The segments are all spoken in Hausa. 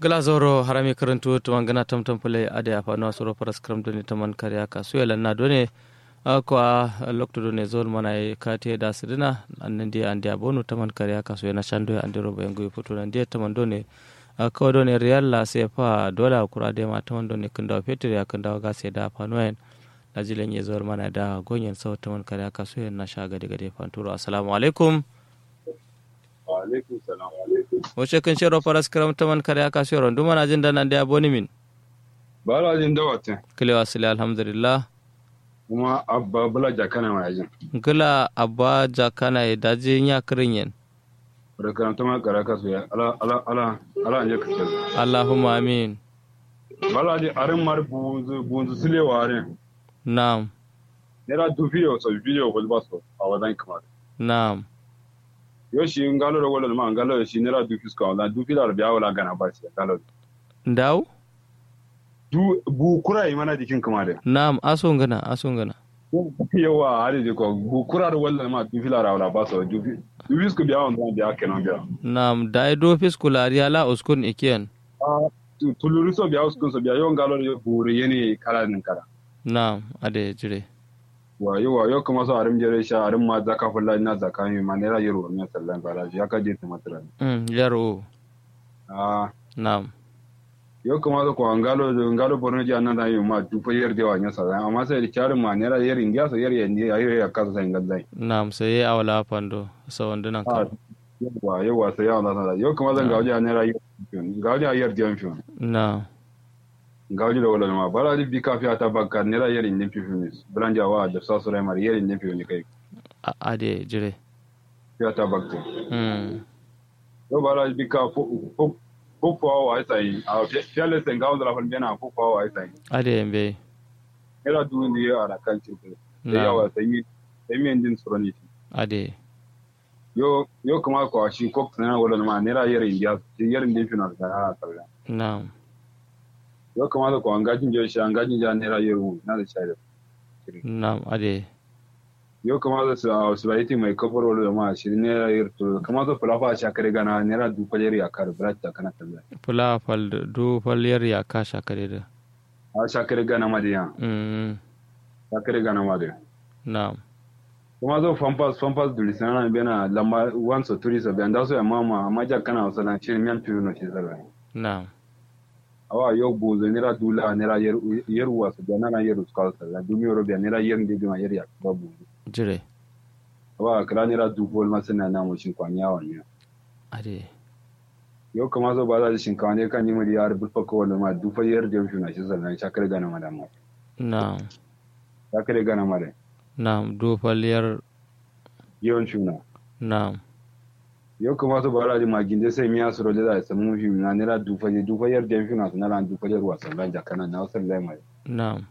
glazoro harami karantu tuman gana tamtam pule ade afano soro paras kram doni taman kariya ka suela na done ko a lokto done zon mana e kate da sidina annan dia ande abonu taman kariya ka suela shando ande robo engu futu nan dia taman done ko done real la se fa dola kura de ma taman done kunda fetur ya kunda ga se da fanoen najilen ye zor mana da gonyen sau taman kariya ka suela na shaga daga de fanturo assalamu alaikum alaikum salam alaikum wace kan shero faras karam taman kare aka shero nduma na jin da nan da aboni min bala jin dawatin kile wasile alhamdulillah kuma abba bala jakana ma yajin gila abba jakana e daji nya kirin yen da karanta ma kara kasu ya ala ala ala ala anje kace allahumma amin bala di arin mar bunzu bunzu sile warin na'am nera du video so video wal baso a wadan kamar na'am yo shi ngalo da wala ma ngalo shi nera du fisko wala du filar biya wala gana ba shi ngalo ndaw du bu kura yi mana jikin kamar da na'am aso ngana aso ngana yawa hali de ko bu kura da wala ma du filar wala baso du du fisko biya wala biya kenan biya na'am dai do fiskulari ala uskun ikiyan tuluru so biya uskun so biya yo ngalo da buru yene kala nin kala na'am ade jire wa yo wa yo kuma so arim jere sha arim ma zaka fulla ina zaka mi ma ne ra yero mi sallan bala ya ka je ta matra mm yaro ah na'am yo kuma so ko ngalo ngalo borno ji annan da yi ma du fa yer de wa nya sallan amma sai da charin ma ne ra yer india so yer yendi ya yer ya ka sai ngal na'am sai awala pando so wandunan ah ka wa yo wa sai ya Allah yo kuma zan gawo ne ra yer gawo ya yer de fiyon na'am gawo da wala ma bala di bi kafiya ta bakka ne ra yer indin fiyon blanja wa da sa sura mar yer indin fiyon kai A- ade jire fiya ta bakka mm yo bala bi ka fo fo fo fo wa sai a fiale sen gawo da rafal bena fo fo wa sai ade mbe era du ni ya ara kan cirku da na'am yawa sai mi sai mi endin suroni ade yo yo kuma ko shi ko kana wala ma ne ra yare india shi yare indin final da ha sallan na'am yo kuma ko an gajin je shi an gajin ja ne ra yaro na da shaida na'am ade yo kuma da su a su baiti mai kafar wala ma shi ne ra yar to kuma da fulafa sha kare gana ne ra du kwajeri ya kar brata kana sallan fula fal du fal yar ya kasha kare da a sha kare gana ma da ya mm sha kare gana ma da na'am kuma zo fampas fampas du lisana bena lamba wanso turisa be anda so ya mama maja kana wasala shi mian tu no shi sallan na'am awa yo buzo nira dula nira yer yer wasu da nana yer uskal sala dumi ro be nira yer ndi ma yer ya ba bu jire awa kala nira du bol ma sana na mo shin kwanya wa ne ade yo kuma zo ba za shin kwanya kan yi mu yar bu fa ko wala ma du fa yer de shuna shi sala sha kare gana ma da ma na'am sha kare gana ma da na'am du fal yar yon shuna na'am yo kuma zo ba za ma ginde sai miya su ro da sa mu fi na nira du fa du fa yer de shuna na ran du fa yer wa sala ja kana na sala mai na'am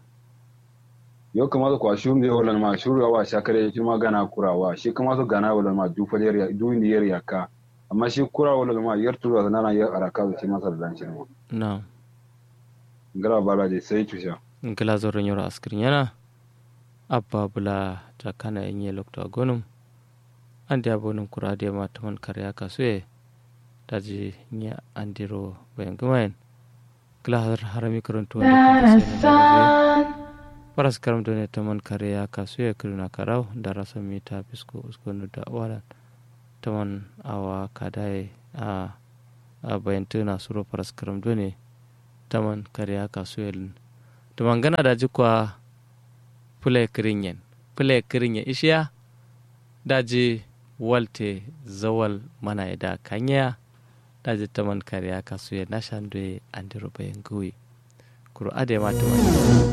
yo kuma zo kwa shuru ne wala ma shuru wa sha kare shi ma gana kurawa shi kuma zo gana wala ma du fa yer ya du ni yer ya ka amma shi kura wala ma yar tura na ran yar araka shi masa da dan shi ma na'am ngara bala de sai tusha ngila zoro nyoro askrin yana abba bula ta kana inye lokta gonum andi abonum kura de ma taman karya kasue daji nya andiro bayan gumayen ngila har harami karantu paras karam done taman karya kasue kiruna karau darasa mita bisko uskonu da wala taman awa kadai a a bayan tuna suro paras karam done taman karya kasue to mangana da jikwa pule kirinyen pule kirinyen ishiya daji walte zawal mana da kanya daji taman kariya kasu ya nashan doye andiro bayan gui kuro ade ma taman